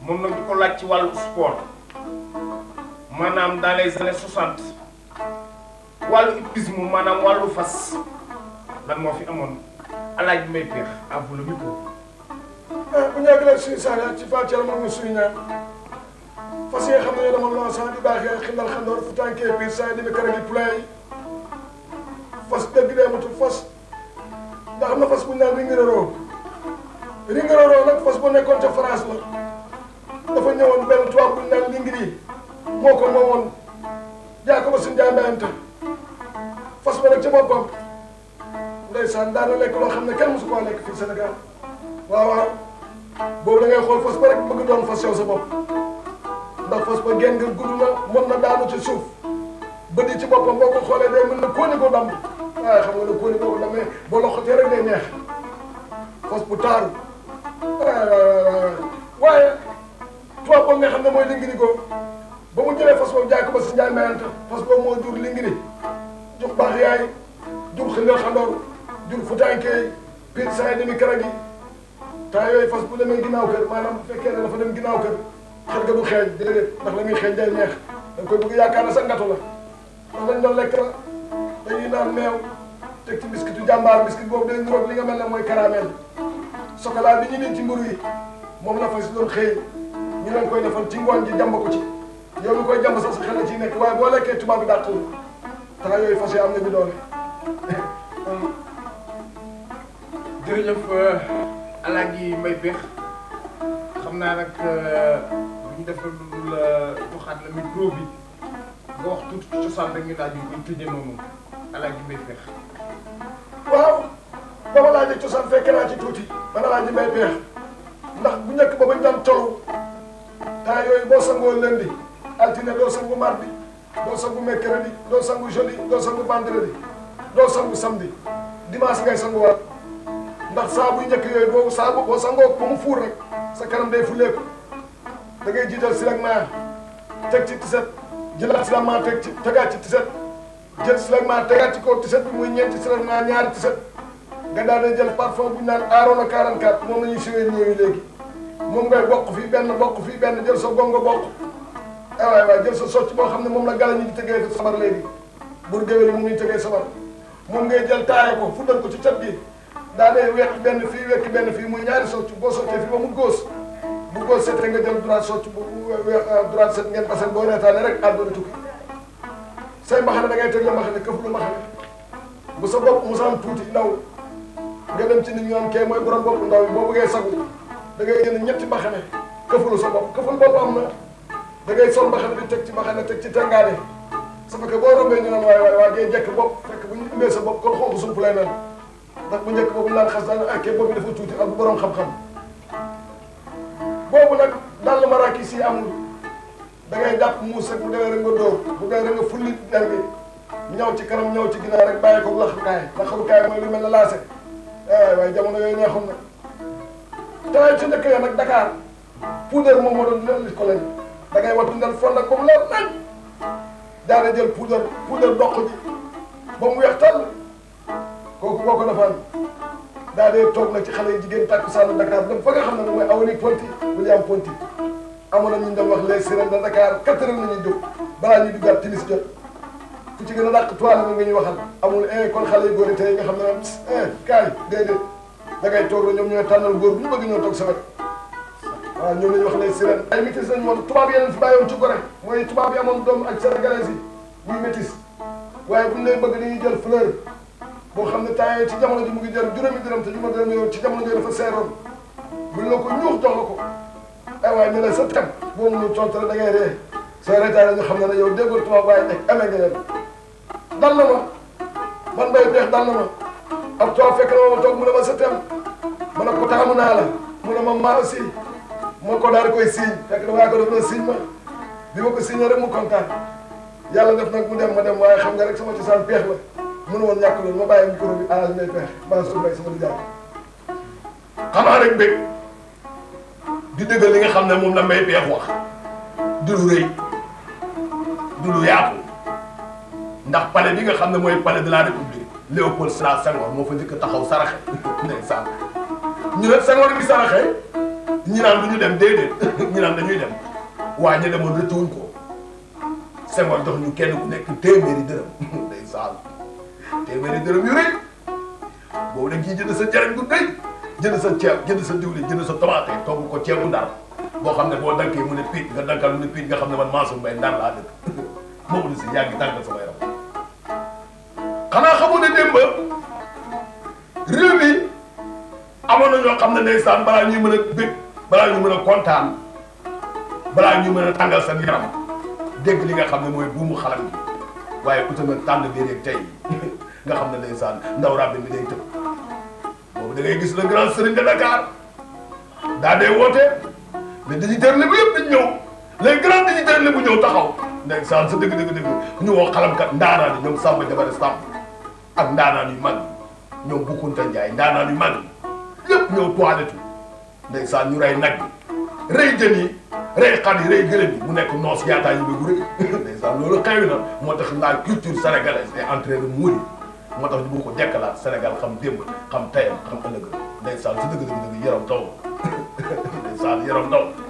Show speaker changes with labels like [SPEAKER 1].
[SPEAKER 1] moom nag di ko laaj ci wàllu sport maanaam dans les années soixante wàllu hippisme maanaam wàllu fas lan moo fi amoon alaaj may peex à vous le micro.
[SPEAKER 2] ah bu ñàkk la suñu saana ci Fatou Thiel moom suñu ñaan fas yi nga xam ne ñoo demoon loo sant di baaxee xindal xandoor fu tànkee biir saa yi demee kër gi poulain yi fas dëgg dee matul fas ndax am na fas bu ñu naan ringiraroo ringiraroo nag fas bu nekkoon ca France la dafa ñëwoon benn tubaab bu ñu naan lingiri moo ko moomoon jaa ko ba suñu jaay mbayante fas ba nag ca boppam ndeysaan daana lekk loo xam ne kenn mosu koo lekk fii Sénégal waaw waaw boobu da ngay xool fas ba rek bëgg doon fas yow sa bopp ndax fas ba genn nga gudd na mën na daanu ci suuf bët yi ci boppam boo ko xoolee day mën na kóoni ko damb waaye xam nga ne kóoni boo ko dammee boo loxotee rek day neex fas bu taaru waaye tubaab boobu nga xam ne mooy lingiri ko ba mu jëlee fas boobu jaay ko ba si njaay mayante fas boobu moo jur lingiri jur baax yaay jur xindal xandoor jur futaankee piir saa yi demi kara gi temps yooyu fas bu demee ginnaaw kër maanaam bu fekkee ne dafa dem ginnaaw kër xel ga du xeeñ déedéet ndax la muy xeeñ day neex da nga koy bëgg yaakaar ne sa ngatu la ndax dañ doon lekk la dañuy naan meew teg ci biscuitu jàmbaar biscuit boobu day niroog li nga mel ne mooy caramel chocolat bi ñu leen ci mburu yi moom la fas doon xëy ñu leen koy defal ci ngooñ ji jàmb ko ci yow mi koy jàmb sax sa xel a ciy nekk waaye boo lekkee tubaab bi dàqul temps yooyu fas yi am nañu doole
[SPEAKER 1] jërëjëf alaaji may peex xam naa nag bu ñu defal lu la joxaat la micro bi nga wax tuuti ci cosaan rek ñu daal di koy tëjee noonu alaaji may peex
[SPEAKER 2] waaw ba ma laajee cosaan fekk naa ci tuuti man alaaji may peex ndax bu njëkk ba bañ daan tolu temps yooyu boo sangoo lundi altine doo sangu mardi doo sangu mercredi doo sangu jeudi doo sangu vendredi doo sangu samedi dimanche ngay sanguwaat ndax saa buy njëkk yooyu boo saa boo sangoo ba mu fuur rek sa kanam day fuleeku da ngay jiital silagma teg ci tiset jëlaat silagma teg ci tegaat ci tiset jël silagma tegaat ci kaw tiset bi muy ñeenti silagma ñaari tiset nga daal di jël parfum bu ñu naan Arona 44 moom la ñuy siwee ñëwi léegi moom ngay bokk fii benn bokk fii benn jël sa gongo bokk ah waay waay jël sa socc boo xam ne moom la gala ñi di tëggee sabar léegi bur géwél yi moom ñuy tëggee sabar moom ngay jël taaye ko fuddal ko ci cat gi daa dee wekk benn fii wekk benn fii muy ñaari socc boo soccee fii ba mu góos bu góos setee nga jël droite socc bu droite set ngeen basen boo reetaane rek àdduna tukki say mbaxane da ngay teg la mbaxane këf lu mbaxane bu sa bopp mu sam tuuti ndaw nga dem ci nit ñu am kee mooy borom bopp ndaw bi boo bëggee sagu da ngay jënd ñetti mbaxane këfulu sa bopp këful bopp am na da ngay sol mbaxane bi teg ci mbaxane teg ci tengaade sa fekkee boo rombee ñu naan waaye waaye waa ngay jekk bopp fekk bu ñu indee sa bopp kon xonk sump lay mel ndax bu njëkk boobu naan xas daan ak kee boobu dafa tuuti ak bu borom xam-xam boobu nag dàll marakis yi amul da ngay jàpp muus rek bu demee rek nga dóor bu demee rek nga fulli der bi ñëw ci kanam ñëw ci ginnaaw rek bàyyi ko laxarukaay laxarukaay mooy lu mel ne laase waaye waaye jamono yooyu neexoon na tawee ci njëkk ya nag Dakar poudre moom moo doon li ko leen da ngay wattu ndel fond ak comme leer nañ daal di jël poudre poudre doq ji ba mu weex tàll kooku boo ko defaan daa dee toog nag ci xale yi jigéen tàkku sànn Dakar dem fa nga xam ne mooy Awani Ponti William Ponti amoon na ñu doon wax les sirènes de Dakar quatre heures la ñuy jóg balaa ñuy duggaat timis jot ku ci gën a dàq toile la nga ñu waxal amul eh kon xale yu góor yi tey nga xam ne moom eh kaay déedéet da ngay toog la ñoom ñooy tànnal góor bu ñu bëgg ñoo toog sa wet waaw ñoom la ñuy wax les sirènes ay métis lañ moom tubaab yeneen fi bàyyoon ci gore mooy tubaab yi amoon doom ak sénégalais yi muy métis waaye bu ñu lay bëgg dañuy jël fleur boo xam ne temps yii ci jamono ji mu ngi jar juróomi dërëm te ñu ma dërëm yow ci jamono ji dafa seeroon buñ la ko ñuux jox la ko ay waaye ñu ne sa tem boo mënul tontu rek da ngay ree soo reetaane ñu xam ne ne yow déggoo tubaab waaye nekk amee nga leen dal na ma man bay beex dal na ma ab tubaab fekk na ma ma toog mu ne ma sa tem ma ne ko taamu naa la mu ne ma maa aussi moo ko daal di koy siiñ fekk na waaye ko def na siiñ ma bi ma ko siiñee rek mu kontaan yàlla def nag mu dem ma dem waaye xam nga rek sama cosaan peex la mënu woon ñàkk loolu ma bàyyi micro bi alal may peex baa su mbay sama di jaay
[SPEAKER 3] xanaa rek bëgg di dëggal li nga xam ne moom la may peex wax du lu rëy du lu yaatu ndax palais bi nga xam ne mooy palais de la république Léopold Sédar Senghor moo fa njëkk a taxaw saraxe ndeysaan ñu ne Senghor bi saraxe ñi naan du ñu dem déedéet ñi naan dañuy dem waaye ñu demoon rëccuwuñ ko Senghor jox ñu kenn ku nekk téeméeri dërëm day saal téeméeri dërëm yu rëy boobu da nga ciy jënd sa jariñ bu rëy jënd sa ceeb jënd sa diwlin jënd sa tomate togg ko ceebu ndar boo xam ne boo dankee mu ne piit nga dankal mu ne piit nga xam ne man Mansour Mbaye ndar laa dëkk moomu di si yaa ngi tàngal sama yaram xanaa xamoon ne démb réew mi amoon na ñoo xam ne ndeysaan balaa ñuy mën a bég balaa ñuy mën a kontaan balaa ñuy mën a tàngal seen yaram dégg li nga xam ne mooy buumu xalam gi waaye ku tamit tànn bi rek tey nga xam ne ndeysaan ndaw rabbi bi day tëb boobu da ngay gis le grand serigne de Dakar daa dee woote mais dignitaires lébu yëpp dañ ñëw les grands dignitaires lébu ñëw taxaw ndeysaan sa dëgg dëgg dëgg ñu woo xalamkat ndaanaan yi ñoom Samba Jabare Samb ak ndaanaan yu mag yi ñoom Boukounta Ndiaye ndaanaan yu mag yi yëpp ñëw toilette ndeysaan ñu rey nag bi rey jën yi rey xar yi rey gëlëm yi mu nekk noos yaataa yi bëggu rek ndeysaan loolu xewi na moo tax la culture sénégalaise est en train de mourir moo tax ñu bëgg ko dekkalaat Sénégal xam démb xam tayam xam ëllëg ndeysaan si dëgg dëgg dëgg yaram taw ndeysaan yaram taw